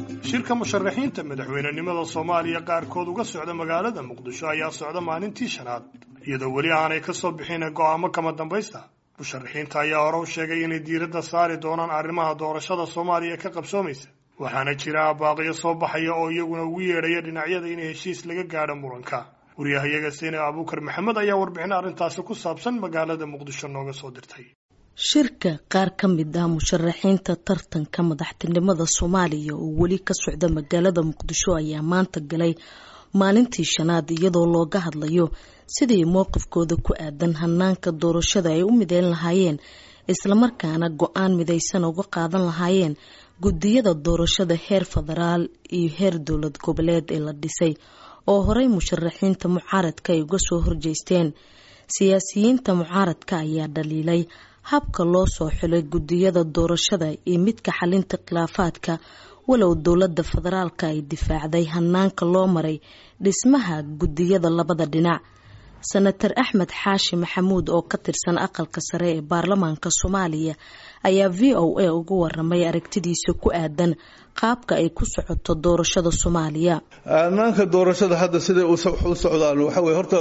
shirka musharaxiinta madaxweynenimada soomaaliya qaarkood uga socda magaalada muqdisho ayaa socda maalintii shanaad iyadoo weli aanay ka soo bixin go'aamo kama dambaysta musharaxiinta ayaa hore u sheegay inay diiradda saari doonaan arrimaha doorashada soomaaliya ka qabsoomaysa waxaana jira abaaqiyo soo baxaya oo iyaguna ugu yeedhaya dhinacyada in heshiis laga gaadho muranka waryahayaga sine abuukar maxamed ayaa warbixin arrintaasi ku saabsan magaalada muqdisho nooga soo dirtay shirka qaar ka mid ah musharaxiinta tartanka madaxtinimada soomaaliya oo weli ka socda magaalada muqdisho ayaa maanta galay maalintii shanaad iyadoo looga hadlayo sidii mowqifkooda ku aadan hanaanka doorashada ay u mideyn lahaayeen islamarkaana go-aan midaysan uga qaadan lahaayeen gudiyada doorashada heer federaal iyo heer dowlad goboleed ee la dhisay oo horey musharaxiinta mucaaradka ay uga soo horjeesteen siyaasiyiinta mucaaradka ayaa dhaliilay habka loo soo xulay gudiyada doorashada iyo midka xalinta khilaafaadka walow dowlada federaalka ay difaacday hanaanka loo maray dhismaha gudiyada labada dhinac senator axmed xaashi maxamuud oo ka tirsan aqalka sare ee baarlamaanka soomaaliya ayaa v o a uga waramay aragtidiisa ku aadan qaabka ay ku socoto doorashada soomaaliya hanaanka doorashada hadda siday u socdaan waxa wey horta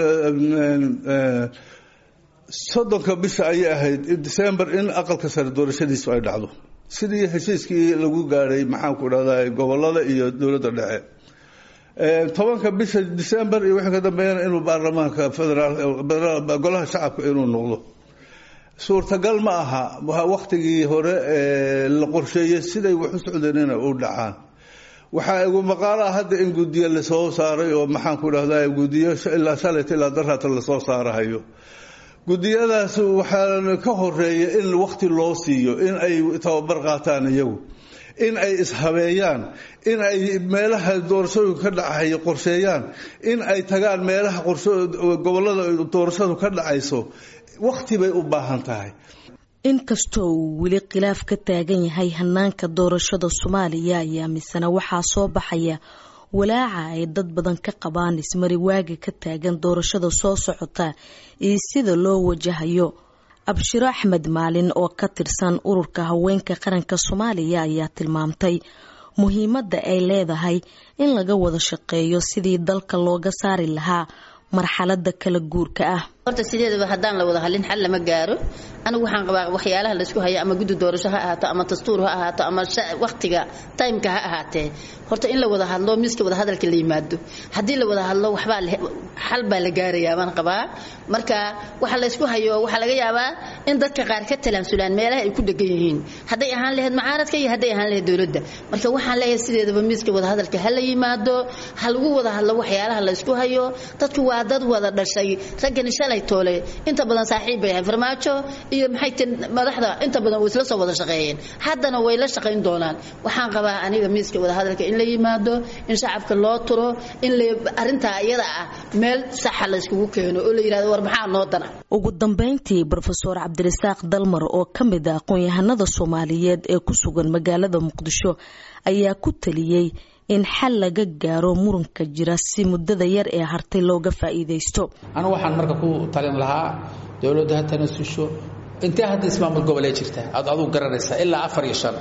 soddonka bisha ayay ahayd december in aqalka sare doorashadiisu ay dhacdo sidii heshiiskii lagu gaadhay maxaanku dhahda gobolada iyo dowladda dhexe tobanka bisha december iyo wixii ka dambeeyana inuu baarlamaanka federaal golaha shacabka inuu noqdo suurtagal ma aha waktigii hore la qorsheeyey siday wax u socdeen inay u dhacaan waxaa igu maqaalo ah hadda in gudiyo lasoo saaray oo maxaanku dhahda gudiyo ilaa shalayta ilaa daraata lasoo saarahayo gudiyadaas waxaa ka horeeya in wakti loo siiyo in ay tababar qaataan iyagu in ay ishabeeyaan in ay meelaha doorashooyinka ka dhacayo qorsheeyaan in ay tagaan meelaha gobolada doorashadu ka dhacayso wakti bay u baahan tahay inkastoo uu weli khilaaf ka taagan yahay hanaanka doorashada soomaaliya ayaa misena waxaa soo baxaya walaaca ay dad badan ka qabaan ismari waaga ka taagan doorashada soo socota iyo sida loo wajahayo abshiro axmed maalin oo ka tirsan ururka haweenka qaranka soomaaliya ayaa tilmaamtay muhiimadda ay leedahay in laga wada shaqeeyo sidii dalka looga saari lahaa marxalada kala guurka ah horta sideedaba haddaan la wada hadlin xal lama gaaro anigu waxaan qabaa waxyaalaha laysku hayo ama guddi doorasho ha ahaato ama dastuur ha ahaato ama waqtiga timeka ha ahaatee horta in la wada hadlo miiska wada hadalka la yimaado haddii la wada hadlo waxbaa xal baa la gaarayaa baan qabaa marka waxa laysku hayo waxaa laga yaabaa in dadka qaar ka talaamsulaan meelaha ay ku dhegan yihiin hadday ahaan lahayd mucaaradka iyo hadday ahaan lahayd dowladda marka waxaan leeyahay sideedaba miiska wada hadalka ha la yimaado ha lagu wada hadlo waxyaalaha laysku hayo dadku waa dad wada dhashay raggani shalay toole inta badan saaxiib bay ahay farmaajo iyo maxay tii madaxda inta badan way isla soo wada shaqeeyeen haddana way la shaqayn doonaan waxaan qabaa aniga miiska wada hadalka in la yimaado in shacabka loo turo in arrintaa iyada ah meel saxa la yskugu keeno oo la yidhahdo war maxaa noo dana ugu dambeyntii brofeor cabdirasaaq dalmar oo ka mid a aqoon-yahanada soomaaliyeed ee ku sugan magaalada muqdisho ayaa ku taliyey in xal laga gaaro muranka jira si muddada yar ee hartay looga faa'iidaysto anigu waxaan marka ku talin lahaa dowladda ha tanasusho intee hadda ismaamul gobolee jirta aad aduu garanaysaa ilaa afar iyo shan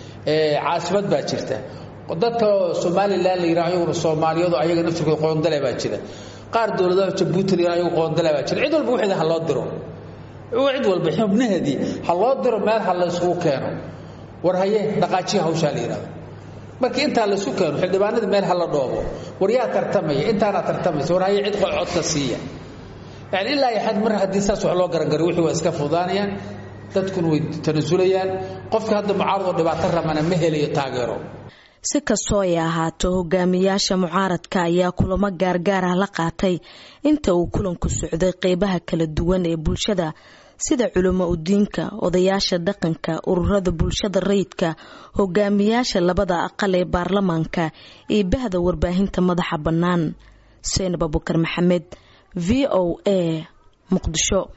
caasimad baa jirta dadka somalilan la yidhaha ayaguna soomaaliyadu ayaga naftirkooda qoondale baa jira qaar dowladaha jabuuti la yidhaha ayagu qoondale baa jira cid walba wixeeda ha loo diro cid walba xubnaheedii ha loo diro meel ha la isugu keeno war haye dhaqaajiya hawshaa la yidhahdo markii intaa laisku keeno xildhibaanadii meel hala dhoobo war yaa tartamaya intaanaa tartamaysa war haye cid codka siiya yani ilaa iyo xad mar haddii saas wax loo garangariyo wixii waa iska fudaanayaan dadkuna way tanasulayaan qofka hadda mucaaradoo dhibaato ramana ma helayo taageero si kastoo ay ahaato hogaamiyaasha mucaaradka ayaa kulamo gaargaar ah la qaatay inta uu kulanku socday qeybaha kala duwan ee bulshada sida culamo udiinka odayaasha dhaqanka ururada bulshada rayidka hogaamiyaasha labada aqal ee baarlamaanka iyo bahda warbaahinta madaxa bannaan seinab abukar maxamed v o a muqdisho